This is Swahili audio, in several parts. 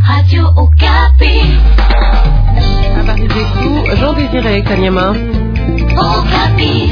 Radio Okapi. Habari zetu Jean Désiré Kanyama. Okapi.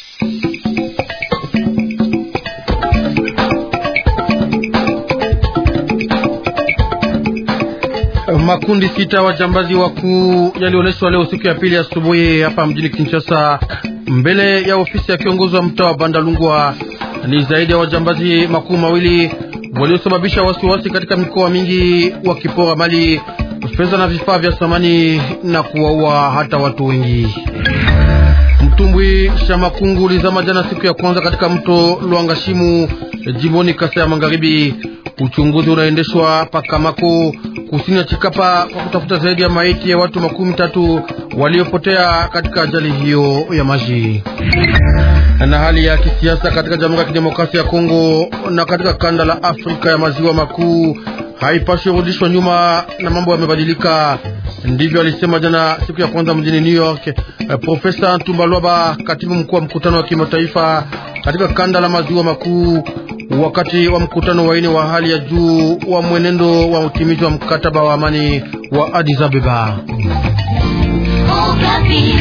Makundi sita wajambazi wakuu yalionyeshwa leo siku ya pili asubuhi hapa mjini Kinshasa mbele ya ofisi ya kiongozi wa mtaa wa Bandalungwa. Ni zaidi ya wajambazi makuu mawili waliosababisha wasiwasi katika mikoa mingi, wakipora mali, fedha na vifaa vya samani na kuwaua hata watu wengi. Mtumbwi Shamakungu ulizama jana siku ya kwanza katika mto Lwangashimu jimboni Kasa ya Magharibi. Uchunguzi unaendeshwa Pakamako kusini ya Chikapa kwa kutafuta zaidi ya maiti ya watu makumi tatu waliopotea katika ajali hiyo ya maji. Na hali ya kisiasa katika Jamhuri ya Kidemokrasia ya Kongo na katika kanda la Afrika ya maziwa makuu haipaswi rudishwa nyuma na mambo yamebadilika. Ndivyo alisema jana siku ya kwanza mjini New York eh, Profesa Ntumbalwaba, katibu mkuu wa mkutano wa kimataifa katika kanda la maziwa makuu, wakati wa mkutano wa ine wa hali ya juu wa mwenendo wa utimizi wa mkataba wa amani wa Addis Ababa. Okapi.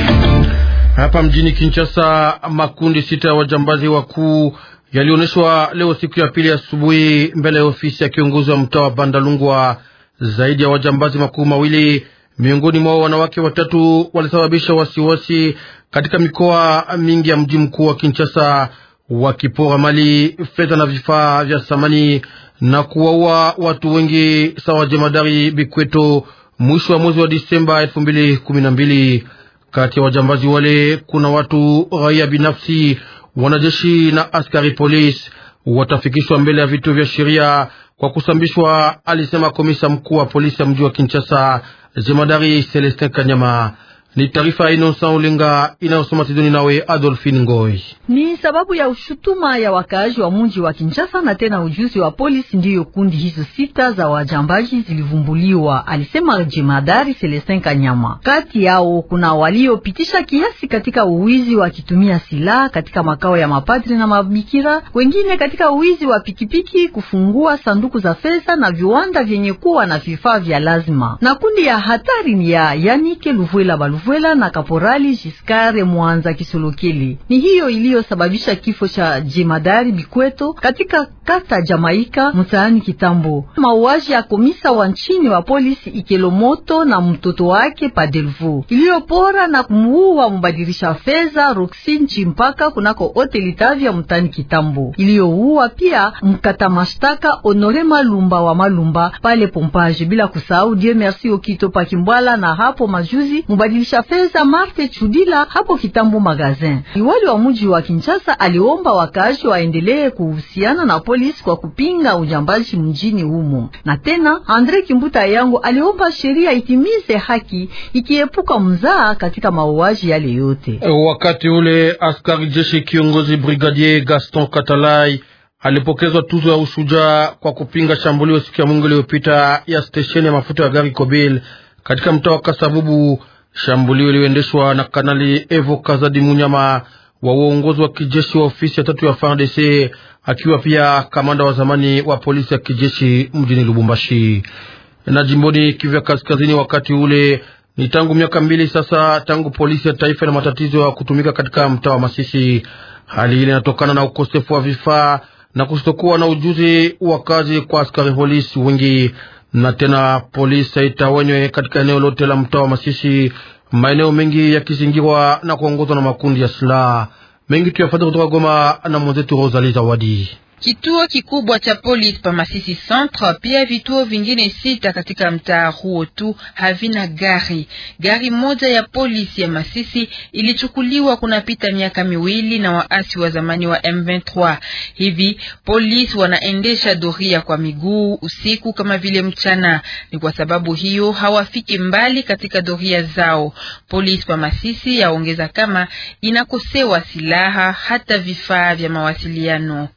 Hapa mjini Kinshasa, makundi sita ya wajambazi wakuu yalionyeshwa leo siku ya pili asubuhi mbele ya ofisi ya kiongozi wa mtaa wa Bandalungwa. Zaidi ya wajambazi makuu mawili, miongoni mwao wanawake watatu, walisababisha wasiwasi katika mikoa mingi ya mji mkuu wa Kinshasa, wakipora mali, fedha na vifaa vya samani na kuwaua watu wengi, sawa jemadari Bikweto mwisho wa mwezi wa Disemba elfu mbili kumi na mbili. Kati ya wajambazi wale kuna watu raia binafsi, wanajeshi na askari polisi watafikishwa mbele ya vituo vya sheria kwa kusambishwa, alisema komisa mkuu wa polisi ya mji wa Kinshasa, jemadari Celestin Kanyama. Ni taarifa ya Inosa Ulinga inayosoma Tidoni nawe Adolphine Ngoi. Ni sababu ya ushutuma ya wakaaji wa mji wa Kinshasa na tena ujuzi wa polisi ndiyo kundi hizo sita za wajambaji zilivumbuliwa, alisema jemadari Celestin Kanyama. Kati yao kuna waliopitisha kiasi katika uwizi wakitumia silaha katika makao ya mapadri na mabikira, wengine katika uwizi wa pikipiki, kufungua sanduku za fedha na viwanda vyenye kuwa na vifaa vya lazima. Na kundi ya hatari ni ya Yanike Luvwela Baluvwela na Kaporali Jiskare Mwanza Kisolokeli. Ni hiyo iliyosababisha kifo cha jemadari Bikweto katika kata Jamaika mtaani Kitambo. Mauaji ya komisa wa nchini wa polisi Ikelomoto na mtoto wake Padelvu iliyopora na kumuua mbadilisha fedha Roxin Chimpaka kunako hoteli Tavya mtaani Kitambo, iliyouua pia mkata mashtaka Honore Malumba wa Malumba pale Pompage, bila kusahau Dieu Merci Okito Pakimbwala na hapo majuzi mbadilisha fedha Marte Chudila hapo Kitambo magazin. Liwali wa mji wa Kinshasa aliomba wakazi waendelee kuhusiana na polisi kwa kupinga ujambazi mjini humo. Na tena Andre Kimbuta yangu aliomba sheria itimize haki ikiepuka mzaa katika mauaji yale yote. Wakati ule askari jeshi kiongozi brigadier Gaston Katalai alipokezwa tuzo ya ushujaa kwa kupinga shambulio siku ya Mungu iliyopita ya stesheni ya mafuta ya gari Kobil katika mtaa wa Kasabubu. Shambulio iliyoendeshwa na Kanali Evo Kazadi Munyama wa uongozi wa kijeshi wa ofisi ya tatu ya FARDC akiwa pia kamanda wa zamani wa polisi ya kijeshi mjini Lubumbashi na jimboni Kivu ya Kaskazini. Wakati ule ni tangu miaka mbili sasa tangu polisi ya taifa na matatizo ya kutumika katika mtaa wa Masisi. Hali ile inatokana na ukosefu wa vifaa na kusitokuwa na ujuzi wa kazi kwa askari polisi wengi na tena polisi haitawanywe katika eneo lote la mtaa wa Masisi, maeneo mengi yakizingirwa na kuongozwa na makundi ya silaha mengi. Tuyafata kutoka Goma na mwenzetu Rosalie Zawadi. Kituo kikubwa cha polisi pa Masisi Centre, pia vituo vingine sita katika mtaa huo tu havina gari. Gari moja ya polisi ya Masisi ilichukuliwa kunapita miaka miwili na waasi wa zamani wa M23. Hivi polisi wanaendesha doria kwa miguu usiku kama vile mchana. Ni kwa sababu hiyo hawafiki mbali katika doria zao. Polisi pa Masisi yaongeza kama inakosewa silaha hata vifaa vya mawasiliano. Kwa ngambo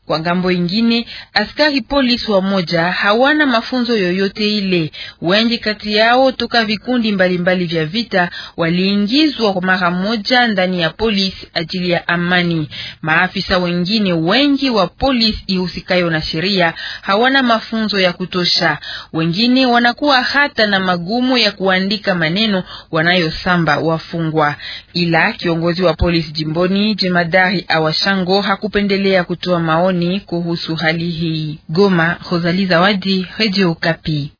wengine askari polisi wa moja hawana mafunzo yoyote ile. Wengi kati yao toka vikundi mbalimbali mbali vya vita waliingizwa kwa mara moja ndani ya polisi ajili ya amani. Maafisa wengine wengi wa polisi ihusikayo na sheria hawana mafunzo ya kutosha. Wengine wanakuwa hata na magumu ya kuandika maneno wanayosamba wafungwa. Ila kiongozi wa polisi jimboni jemadari Awashango hakupendelea kutoa maoni kuhusu hali hii. Goma, Rosalie Zawadi, Radio Kapi.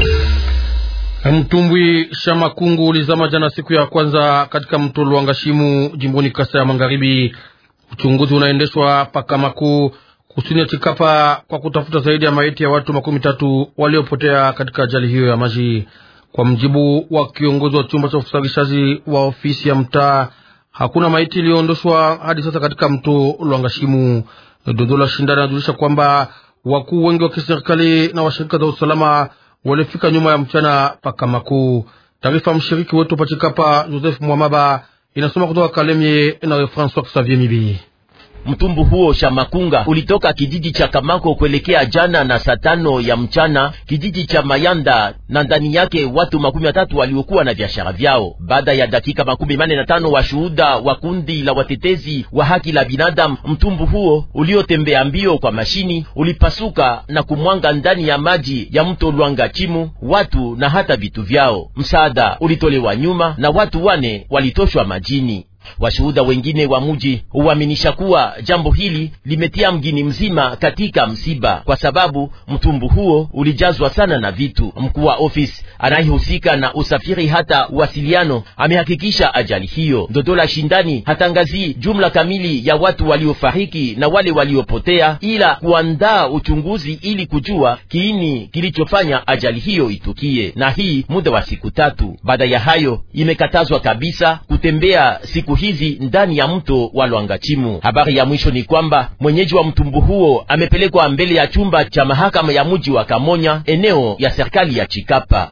Mtumbwi Shamakungu ulizama jana siku ya kwanza katika mto Lwangashimu jimboni Kasa ya Magharibi. Uchunguzi unaendeshwa Pakamaku kusini ya Chikapa kwa kutafuta zaidi ya maiti ya watu makumi tatu waliopotea katika ajali hiyo ya maji. Kwa mjibu wa kiongozi wa chumba cha usafirishaji wa ofisi ya mtaa, hakuna maiti iliyoondoshwa hadi sasa katika mto Lwangashimu. Dodola Shindani anajulisha kwamba wakuu wengi wa kiserikali na washirika za usalama walifika nyuma ya mchana Pakamaku. Taarifa mshiriki wetu Pachikapa Joseph Mwamaba inasoma kutoka Kalemie na Francois Xavier Mibi. Mtumbu huo Shamakunga ulitoka kijiji cha Kamako kuelekea jana na saa tano ya mchana kijiji cha Mayanda, na ndani yake watu makumi matatu waliokuwa na biashara vyao. Baada ya dakika makumi mane na tano washuhuda wa kundi la watetezi wa haki la binadamu, mtumbu huo uliotembea mbio kwa mashini ulipasuka na kumwanga ndani ya maji ya mto Lwanga Chimu watu na hata vitu vyao. Msaada ulitolewa nyuma na watu wane walitoshwa majini. Washuhuda wengine wa muji huaminisha kuwa jambo hili limetia mgini mzima katika msiba, kwa sababu mtumbu huo ulijazwa sana na vitu. Mkuu wa ofisi anayehusika na usafiri hata uwasiliano amehakikisha ajali hiyo. Dodola Shindani hatangazi jumla kamili ya watu waliofariki na wale waliopotea, ila kuandaa uchunguzi ili kujua kiini kilichofanya ajali hiyo itukie, na hii muda wa siku tatu. Baada ya hayo, imekatazwa kabisa kutembea siku hizi ndani ya mto wa Lwangachimu. Habari ya mwisho ni kwamba mwenyeji wa mtumbu huo amepelekwa mbele ya chumba cha mahakama ya mji wa Kamonya, eneo ya serikali ya Chikapa.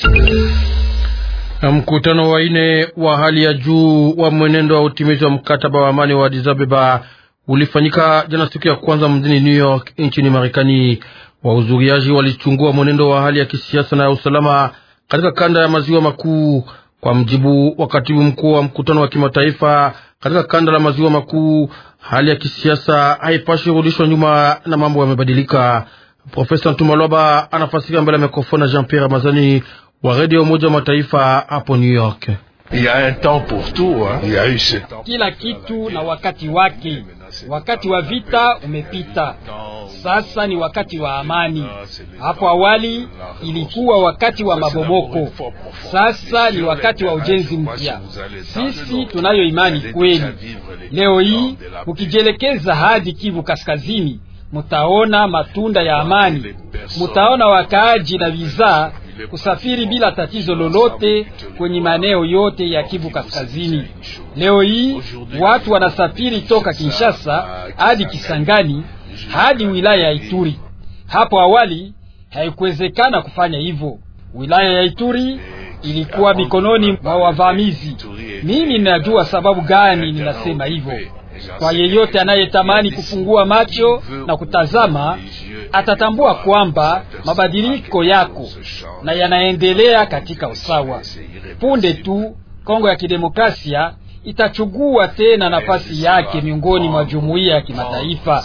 Mkutano wa ine wa hali ya juu wa mwenendo wa utimizi wa mkataba wa amani wa Addis Ababa ulifanyika jana siku ya kwanza mjini New York nchini Marekani. Wahudhuriaji walichungua mwenendo wa hali ya kisiasa na ya usalama katika kanda ya maziwa makuu. Kwa mjibu wa katibu mkuu wa mkutano wa kimataifa katika kanda la maziwa makuu, hali ya kisiasa haipashi rudishwa nyuma na mambo yamebadilika. Profesa Ntumaloba anafasika mbele ya mikrofoni na Jean Pierre Ramazani wa redio Umoja wa Mataifa hapo New York. Kila kitu na wakati wake. Wakati wa vita umepita, sasa ni wakati wa amani. Hapo awali ilikuwa wakati wa mabomoko, sasa ni wakati wa ujenzi mpya. Sisi tunayo imani kweli. Leo hii mukijielekeza hadi Kivu Kaskazini, mutaona matunda ya amani, mutaona wakaaji na vizaa kusafiri bila tatizo lolote kwenye maeneo yote ya Kivu Kaskazini. Leo hii watu wanasafiri toka Kinshasa hadi Kisangani hadi wilaya ya Ituri. Hapo awali haikuwezekana kufanya hivyo. Wilaya ya Ituri ilikuwa mikononi mwa wavamizi. Mimi ninajua sababu gani ninasema hivyo. Kwa yeyote anayetamani kufungua macho na kutazama, atatambua kwamba mabadiliko yako na yanaendelea katika usawa. Punde tu Kongo ya Kidemokrasia itachugua tena nafasi yake miongoni mwa jumuiya ya kimataifa.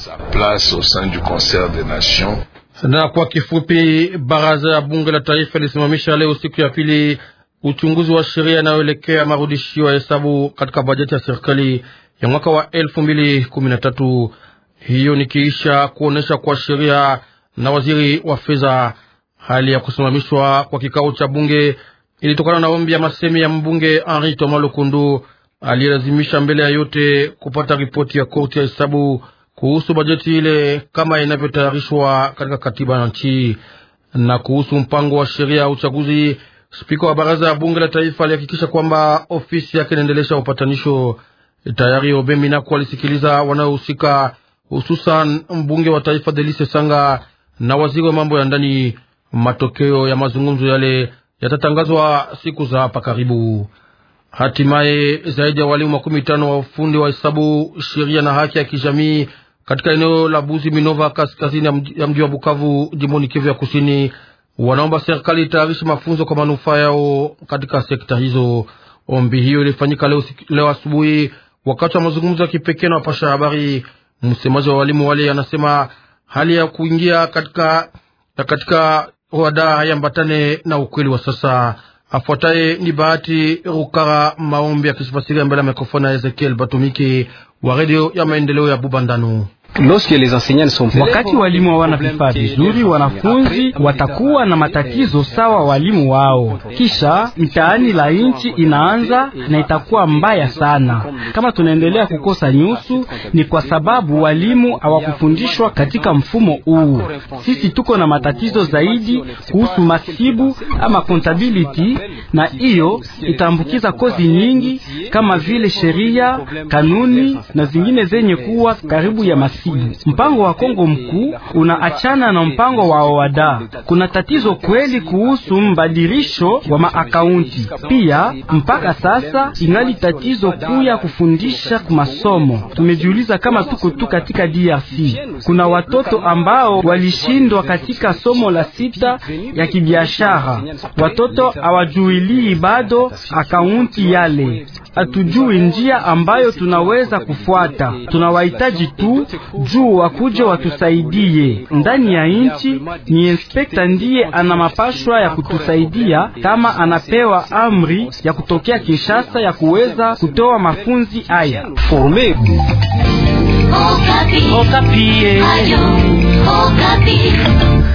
Na kwa kifupi, baraza ya bunge la taifa ilisimamisha leo siku ya pili uchunguzi wa sheria inayoelekea marudishio ya hesabu katika bajeti ya serikali ya mwaka wa elfu mbili kumi na tatu. Hiyo nikiisha kuonesha kwa sheria na waziri wa fedha. Hali ya kusimamishwa kwa kikao cha bunge ilitokana na ombi ya masemi ya mbunge Henri Thomas Lukundu aliyelazimisha mbele ya yote kupata ripoti ya korti ya hesabu kuhusu bajeti ile kama inavyotayarishwa katika katiba ya nchi. Na kuhusu mpango wa sheria ya uchaguzi, spika wa baraza ya bunge la taifa alihakikisha kwamba ofisi yake inaendelesha upatanisho. Tayari Obemi nako alisikiliza wanaohusika, hususan mbunge wa taifa Delise Sanga na waziri wa mambo ya ndani. Matokeo ya mazungumzo yale yatatangazwa siku za hapa karibu. Hatimaye zaidi ya walimu makumi tano wa ufundi wa hesabu, sheria na haki ya kijamii katika eneo la Buzi Minova, kaskazini ya mji wa Bukavu, jimboni Kivu ya Kusini, wanaomba serikali itayarishe mafunzo kwa manufaa yao katika sekta hizo. Ombi hiyo ilifanyika leo, leo asubuhi wakati wa mazungumzo ya kipekee na wapasha habari. Msemaji wa walimu wale anasema hali ya kuingia katika katika wada hayambatane na ukweli wa sasa. Afuataye ni Bahati Rukara Maombi akisifasiria mbele ya mikrofoni ya Ezekiel Batumiki wa redio ya maendeleo ya Bubandanu. Wakati walimu hawana vifaa vizuri, wanafunzi watakuwa na matatizo sawa walimu wao, kisha mtaani la nchi inaanza na itakuwa mbaya sana. Kama tunaendelea kukosa nyusu, ni kwa sababu walimu hawakufundishwa katika mfumo huu. Sisi tuko na matatizo zaidi kuhusu masibu ama contability, na hiyo itaambukiza kozi nyingi kama vile sheria, kanuni na zingine zenye kuwa karibu ya masibu. Mpango wa Kongo mkuu unaachana na mpango wa OADA. Kuna tatizo kweli kuhusu mbadilisho wa maakaunti. Pia mpaka sasa ingali tatizo kuu ya kufundisha kumasomo. Tumejiuliza kama tuko tu katika DRC. Kuna watoto ambao walishindwa katika somo la sita ya kibiashara. Watoto hawajuilii bado akaunti yale. Hatujui njia ambayo tunaweza kufuata. Tunawahitaji tu juu wakuje watusaidie ndani ya nchi. Ni inspekta ndiye ana mapashwa ya kutusaidia, kama anapewa amri ya kutokea Kinshasa ya kuweza kutoa mafunzi haya. Okapi. Okapi. Ayo, Okapi.